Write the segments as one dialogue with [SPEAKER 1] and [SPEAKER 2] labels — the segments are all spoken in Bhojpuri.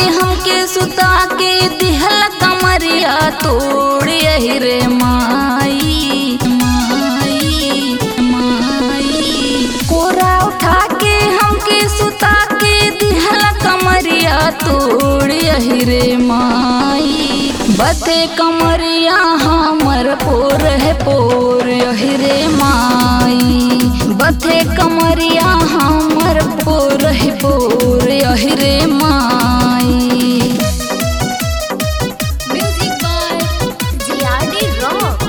[SPEAKER 1] हमके सुता के दिहल कमरिया तोड़ यही रे माई माई माई कोरा उठा के हमके सुता के दिहल कमरिया तोड़ यही रे माई बते कमरिया हमर पोर है पोर यही रे माई बथे कमरिया हमर पोर है पोर यही रे माई
[SPEAKER 2] Music by GRD Rock.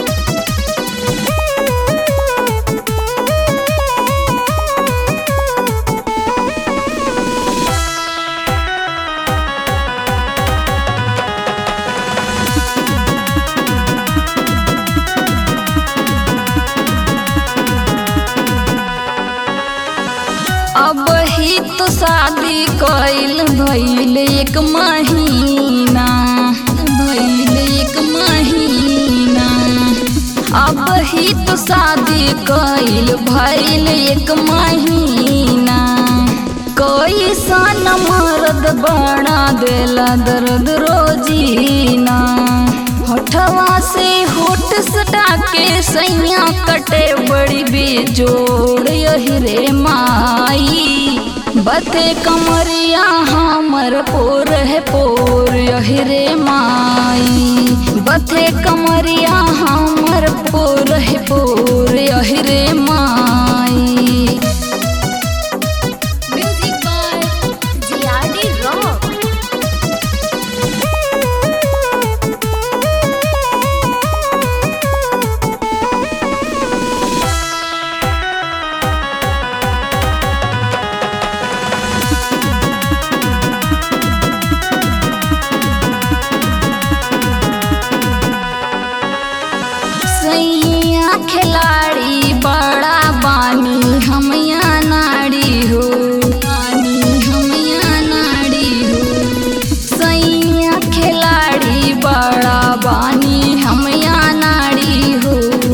[SPEAKER 1] अब ही तो शादी कइल भइल एक महीना भइल एक महीना अब ही तो शादी कइल भइल एक महीना कोई सन मर्द बना देला दर्द रोजीना होठवा से होठ सटा के सैया कटे बड़ी बेजोड़ यही रे माई बते कमरिया हमर पोर है पोर यही रे माई बथे कमरिया हमर पोर है पोर यही रे माई
[SPEAKER 2] Music by GRD Rock.
[SPEAKER 1] सैया खिलाड़ी बड़ा बानी हमया नाड़ी हो बानी हमया नाड़ी हो सैया खिलाड़ी बड़ा बानी हमया नाड़ी हो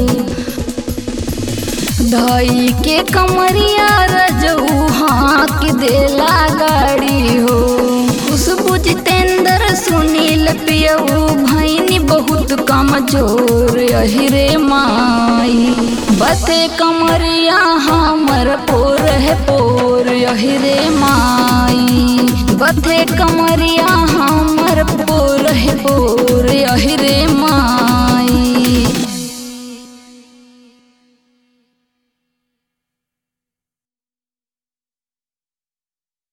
[SPEAKER 1] धई के कमरिया रजऊ हाँक देला गाड़ी हो खुशबू जितेंद्र सुनील पियऊ भैनी बहुत कमजोर यही रे माई बते कमरिया हमर पोर है पोर यही रे माई बथे कमरिया